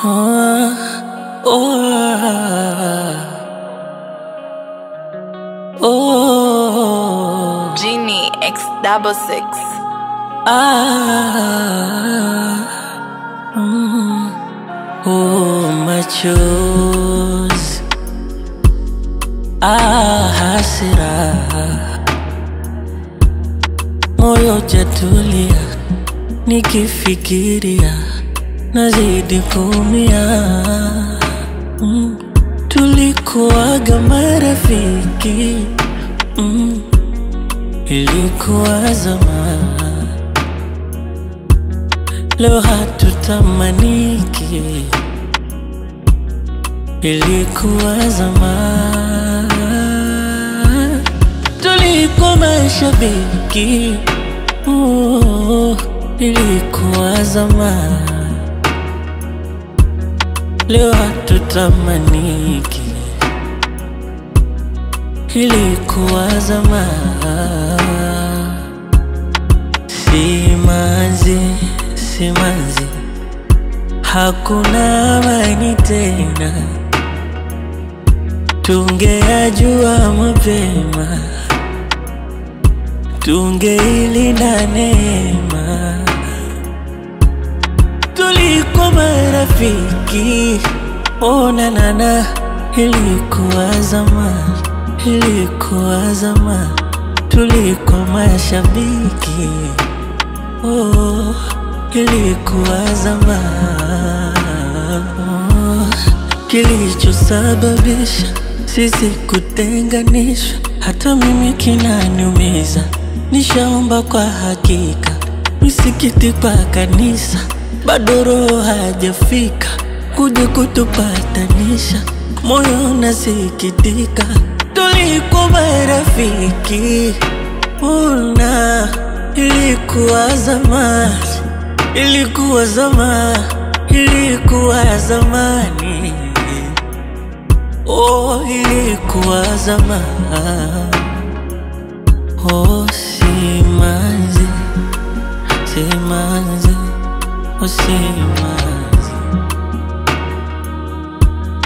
Ah, oh, oh, Genie X double six. ah, mm, oh, machozi, ah, hasira, moyo jatulia, nikifikiria nazidi kuumia. Mm, tulikuwaga marafiki mm, ilikuwa zamani, leo hatutamaniki, ilikuwa zamani, tulikuwa mashabiki oh, ilikuwa zamani, leo hatutamaniki, ilikuwa zamani. Simanzi, simanzi, hakuna amani tena. Tungeyajua mapema, tungeilinda neema. Tulikuwa marafiki, ona nana, ilikuwa zamani, ilikuwa zamani. Tulikuwa mashabiki, oh, ilikuwa zamani. Oh, Kilichosababisha sisi kutenganishwa, hata mimi kinaniumiza. Nishaomba kwa hakika, misikiti kwa kanisa, bado roho hajafika kuja kutupatanisha. Moyo unasikitika, tulikuwa marafiki, una ilikuwa zamani, ilikuwa zamani, ilikuwa zamani, oh, ilikuwa zamani, oh, simanzi, simanzi, oh, simanzi.